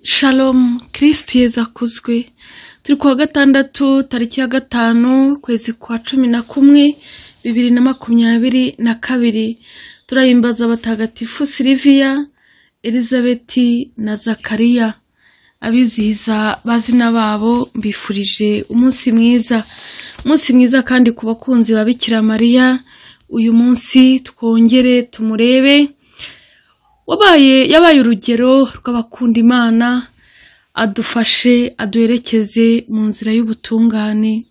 Shalom kirisitu yezu akuzwe turi kuwa gatandatu tariki ya gatanu ukwezi kwa cumi na kumwe bibiri na makumyabiri na kabiri turahimbaza abatagatifu siliviya elizabeti na zakariya abizihiza bazina babo mbifurije umunsi mwiza umunsi mwiza kandi ku bakunzi ba Bikira mariya uyu munsi twongere tumurebe wabaye yabaye urugero rw'abakunda imana adufashe aduherekeze mu nzira y'ubutungane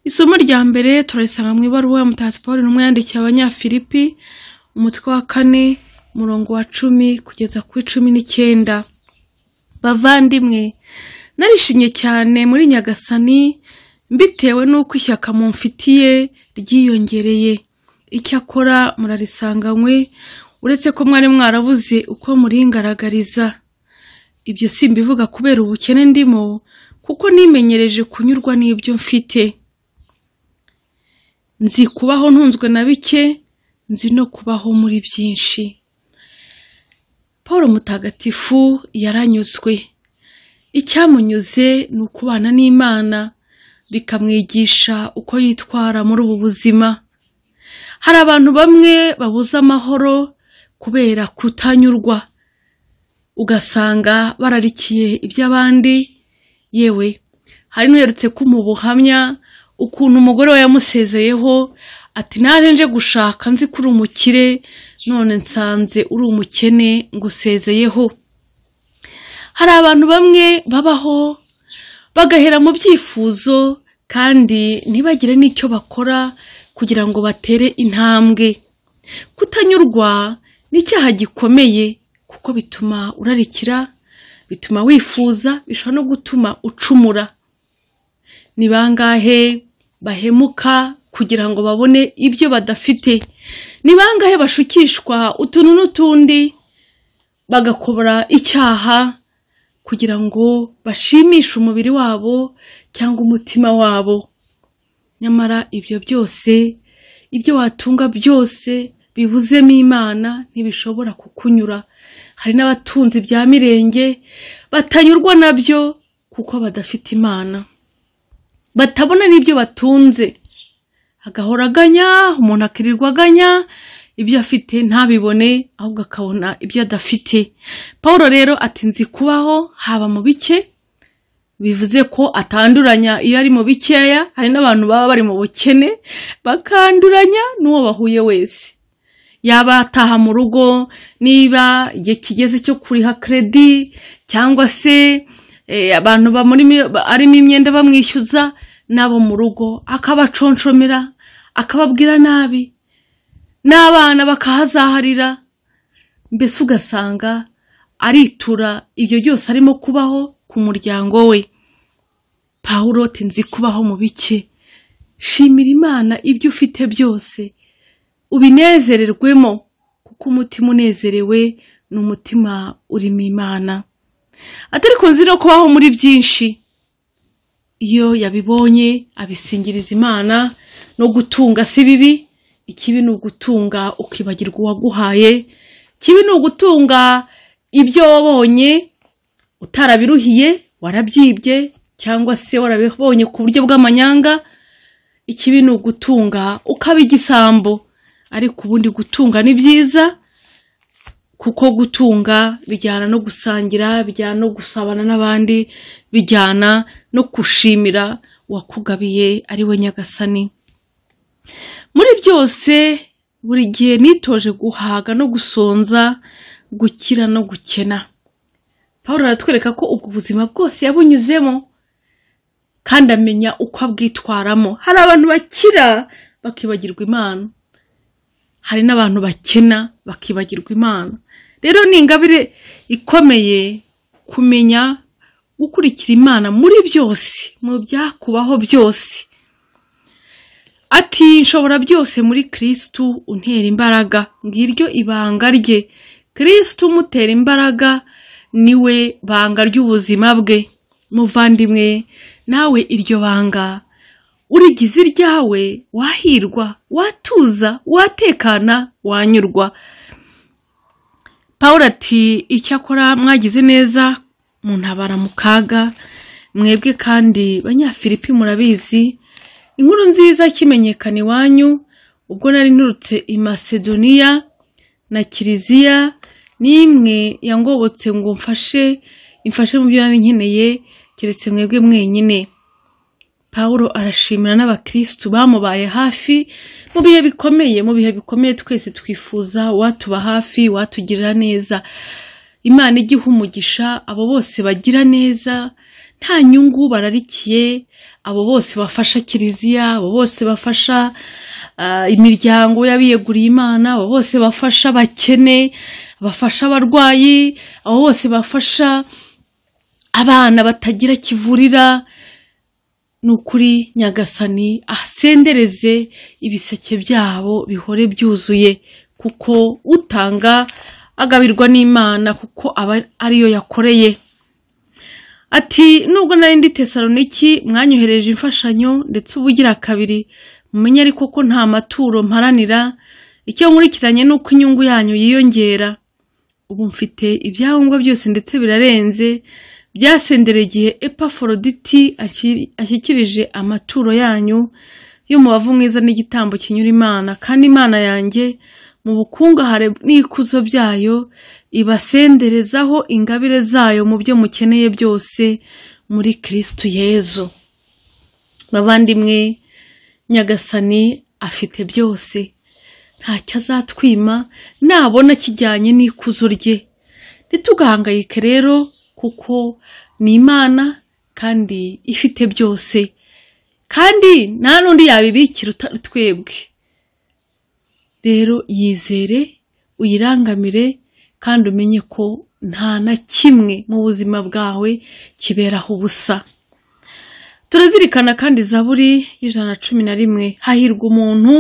isomo rya mbere turarisanga mu ibaruwa ya mutagatifu paul intumwa yandikiye abanyafilipi umutwe wa kane umurongo wa cumi kugeza kuri cumi n'icyenda bavandimwe narishimye cyane muri nyagasani mbitewe n'uko ishyaka mumfitiye ryiyongereye icyakora murarisanganywe uretse ko mwari mwarabuze uko muringaragariza ibyo simbivuga kubera ubukene ndimo kuko nimenyereje kunyurwa n'ibyo mfite nzi kubaho ntunzwe na bike nzi no kubaho muri byinshi paul mutagatifu yaranyuzwe icyamunyuze ni ukubana n'imana bikamwigisha uko yitwara muri ubu buzima hari abantu bamwe babuze amahoro kubera kutanyurwa ugasanga bararikiye iby'abandi yewe hari n'uherutse kumuha ubuhamya ukuntu umugore we yamusezeyeho ati naje nje gushaka nzi ko uri umukire none nsanze uri umukene ngusezeyeho hari abantu bamwe babaho bagahera mu byifuzo kandi ntibagire n'icyo bakora kugira ngo batere intambwe kutanyurwa ni icyaha gikomeye kuko bituma urarikira bituma wifuza bishobora no gutuma ucumura ni bangahe bahemuka kugira ngo babone ibyo badafite ni bangahe bashukishwa utuntu n'utundi bagakobora icyaha kugira ngo bashimishe umubiri wabo cyangwa umutima wabo nyamara ibyo byose ibyo watunga byose bibuzemo imana ntibishobora kukunyura hari n'abatunzi bya mirenge batanyurwa nabyo kuko badafite imana batabona n'ibyo batunze agahora aganya umuntu akirirwa aganya ibyo afite ntabibone ahubwo akabona ibyo adafite paul rero atinze kubaho haba mu bike bivuze ko atanduranya iyo ari mu bikeya hari n'abantu baba bari mu bukene bakanduranya n'uwo bahuye wese yaba ataha mu rugo niba igihe kigeze cyo kuriha kredi cyangwa se eh, abantu arimo imyenda bamwishyuza n'abo mu rugo akabaconshomera akababwira nabi n'abana bakahazaharira mbese ugasanga aritura ibyo byose arimo kubaho ku muryango we pawulo nzi kubaho mu bike shimira imana ibyo ufite byose ubinezererwemo kuko umutima unezerewe ni umutima urimo imana atari kunzi no kubaho muri byinshi iyo yabibonye abisingiriza imana no gutunga si bibi ikibi ni ugutunga ukibagirwa uwaguhaye ikibi ni ugutunga ibyo wabonye utarabiruhiye warabyibye cyangwa se warabibonye ku buryo bw'amanyanga ikibi ni ugutunga ukaba igisambo ariko ubundi gutunga ni byiza kuko gutunga bijyana no gusangira bijyana no gusabana n'abandi bijyana no gushimira uwakugabiye ari we nyagasani muri byose buri gihe nitoje guhaga no gusonza gukira no gukena paul aratwereka ko ubwo buzima bwose yabunyuzemo kandi amenya uko abwitwaramo hari abantu bakira bakibagirwa imana hari n'abantu bakena bakibagirwa imana rero ni ingabire ikomeye kumenya gukurikira imana muri byose mu byakubaho byose ati nshobora byose muri kirisitu untera imbaraga ngiryo ibanga rye kirisitu umutera imbaraga niwe banga ry'ubuzima bwe muvandimwe nawe iryo banga urigize iryawe wahirwa watuza watekana wanyurwa paul ati icyakora mwagize neza muntabara mu kaga mwebwe kandi banyafilipi murabizi inkuru nziza ikimenyekana iwanyu ubwo nari nturutse i masedoniya na kiliziya n'imwe yangobotse ngo mfashe imfashe mu byo nari nkeneye keretse mwebwe mwenyine Pawulo arashimira n'abakirisitu bamubaye hafi mu bihe bikomeye mu bihe bikomeye twese twifuza uwatuba hafi uwatugirira neza imana igiha umugisha abo bose bagira neza nta nyungu bararikiye abo bose bafasha kiliziya abo bose bafasha ah, imiryango y'abiyeguriye imana abo bose bafasha abakene bafasha abarwayi abo bose bafasha abana batagira kivurira ni ukuri nyagasani asendereze ibiseke byabo bihore byuzuye kuko utanga agabirwa n'imana kuko aba ariyo yakoreye ati nubwo nari ndi tesaloniki mwanyohereje imfashanyo ndetse ubugira kabiri mumenye ariko ko nta maturo mparanira icyo nkurikiranye ni uko inyungu yanyu yiyongera ubu mfite ibyangombwa byose ndetse birarenze byasendereye igihe epaforoditi akiri- ashyikirije amaturo yanyu y'umubavu mwiza n'igitambo kinyura imana kandi imana yanjye mu bukungahare n'ikuzo byayo ibasenderezaho ingabire zayo mu byo mukeneye byose muri kristu yezu bavandimwe nyagasani afite byose ntacyo azatwima nabona kijyanye n'ikuzo rye ntitugahangayike rero kuko ni imana kandi ifite byose kandi nta n'undi yabibikira utari twebwe rero yizere uyirangamire kandi umenye ko nta na kimwe mu buzima bwawe kiberaho ubusa turazirikana kandi zaburi y'ijana na cumi na rimwe hahirwa umuntu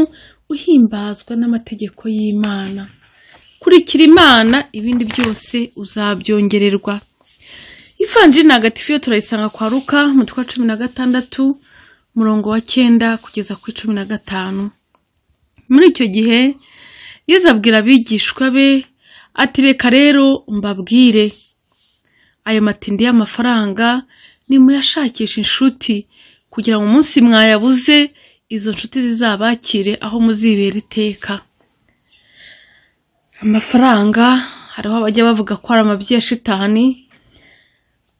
uhimbazwa n'amategeko y'imana kurikira imana ibindi byose uzabyongererwa ivanjiri ntagatifu yo turayisanga kwa ruka umutwe wa cumi na gatandatu umurongo wa cyenda kugeza ku cumi na gatanu muri icyo gihe yezu abwira abigishwa be ati reka rero mbabwire ayo matindi y'amafaranga nimuyashakisha inshuti kugira ngo umunsi mwayabuze izo nshuti zizabakire aho muzibera iteka amafaranga hariho abajya bavuga ko ari amabyi ya shitani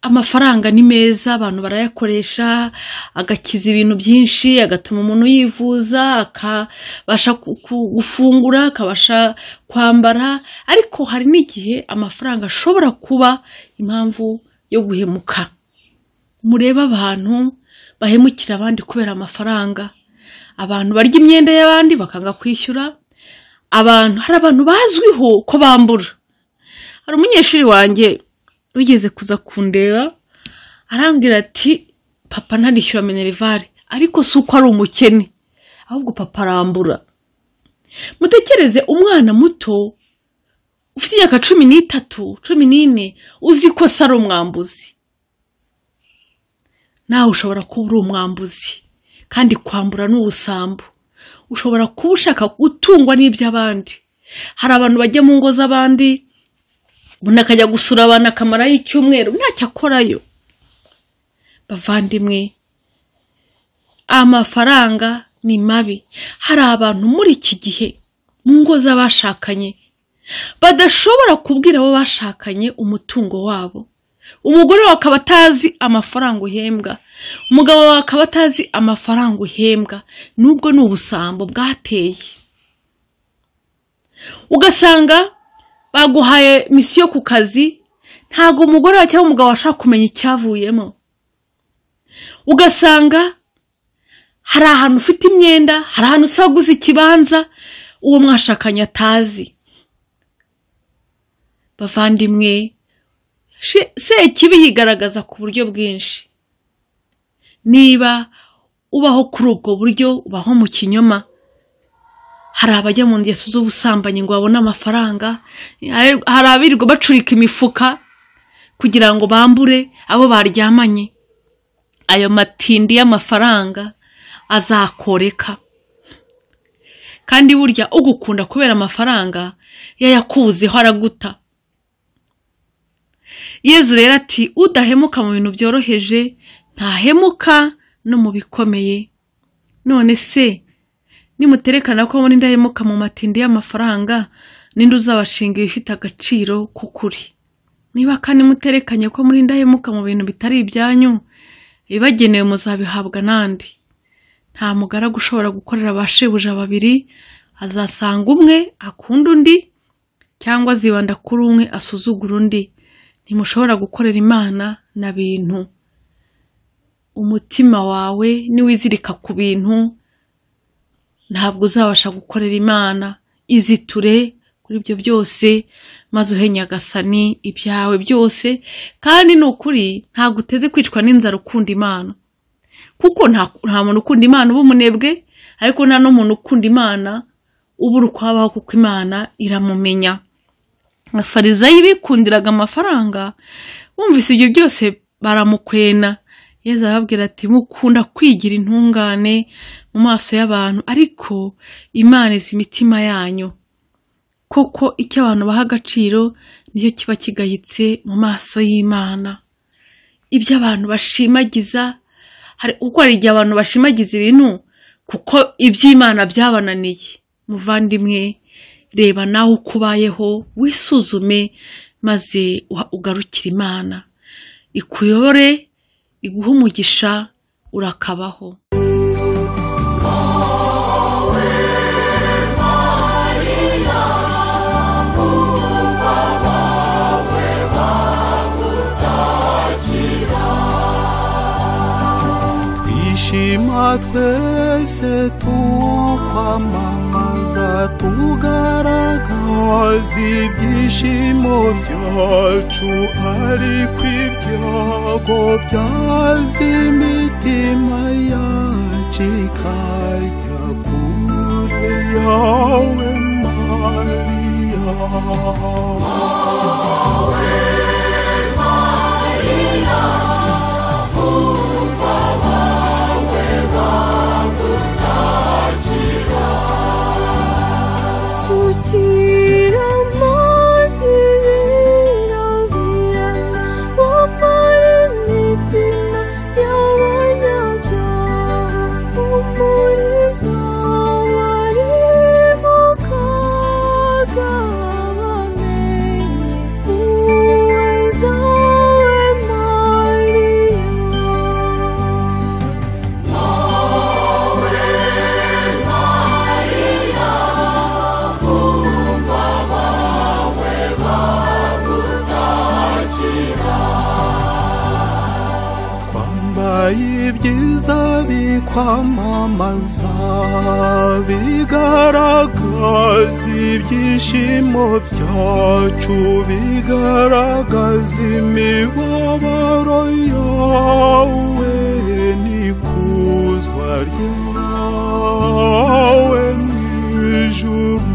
amafaranga ni meza abantu barayakoresha agakiza ibintu byinshi agatuma umuntu yivuza akabasha ku- ku- gufungura akabasha kwambara ariko hari n'igihe amafaranga ashobora kuba impamvu yo guhemuka murebe abantu bahemukira abandi kubera amafaranga abantu barya imyenda y'abandi bakanga kwishyura abantu hari abantu bazwiho ko bambura hari umunyeshuri wanjye wigeze kuza kundeba arambwira ati papa ntarishyura minerivare ariko si uko ari umukene ahubwo papa arambura mutekereze umwana muto ufite imyaka cumi n'itatu cumi n'ine uzi ko se ari umwambuzi nawe ushobora kuba uri umwambuzi kandi kwambura ni ubusambo ushobora kuba ushaka gutungwa n'iby'abandi hari abantu bajya mu ngo z'abandi umuntu akajya gusura abantu akamarayo icyumweru ntacyo akorayo bavandimwe amafaranga ni mabi hari abantu muri iki gihe mu ngo z'abashakanye badashobora kubwira abo bashakanye umutungo wabo umugore wawe akaba atazi amafaranga uhembwa umugabo wawe akaba atazi amafaranga uhembwa nubwo ni ubusambo bwateye ugasanga baguhaye misiyo ku kazi ntabwo umugore wawe cyangwa umugabo washaka kumenya icyavuyemo ugasanga hari ahantu ufite imyenda hari ahantu usa waguze ikibanza uwo mwashakanye atazi bavandimwe she- sekibi yigaragaza ku buryo bwinshi niba ubaho kuri ubwo buryo ubaho mu kinyoma hari abajya mu ngeso z'ubusambanyi ngo babone amafaranga hari abirirwa bacurika imifuka kugira ngo bambure abo baryamanye ayo matindi y'amafaranga azakoreka kandi burya ugukunda kubera amafaranga yayakuzeho araguta yezu rero ati udahemuka mu bintu byoroheje ntahemuka no mu bikomeye none se nimuterekana ko muri ndahemuka mu matindi y'amafaranga ninde uzabashinga ibifite agaciro k'ukuri niba kandi muterekanye ko muri ndahemuka mu bintu bitari ibyanyu ibibagenewe muzabihabwa n'andi nta mugaragu ushobora gukorera ba shebuja babiri azasanga umwe akunda undi cyangwa azibanda kuri umwe asuzugura undi ntimushobora gukorera imana na bintu umutima wawe niwizirika ku bintu ntabwo uzabasha gukorera imana iziture kuri ibyo byose maze uhe nyagasani ibyawe byose kandi ni ukuri ntabwo uteze kwicwa n'inzara ukunda imana kuko nta nta muntu ukunda imana uba umunebwe ariko nta n'umuntu ukunda imana ubura uko habaho kuko imana iramumenya abafarizayi bikundiraga amafaranga bumvise ibyo byose baramukwena yezu arababwira ati mukunda kwigira intungane mu maso y'abantu ariko imana izi imitima yanyu koko icyo abantu baha agaciro nicyo kiba kigayitse mu maso y'imana ibyo abantu bashimagiza hari kuko hari igihe abantu bashimagiza ibintu kuko iby'imana byabananiye muvandimwe reba nawe uko ubayeho wisuzume maze uha- ugarukire imana ikuyobore iguhe umugisha urakabaho twishima twese tukwamamaza tugaragaza ibyishimo byacu ariko ibyago byaza imitima yacu ikajya kure yawe mariya sukira amazi birabira wamara imitima y'abanyabyaha umurinzi wari mu kaga bamenye uweza we mariya twambaye ibyiza bikwamamaza bigaragaza ibyishimo byacu bigaragaza imibabaro yawe n'ikuzwa ryawe mu ijuru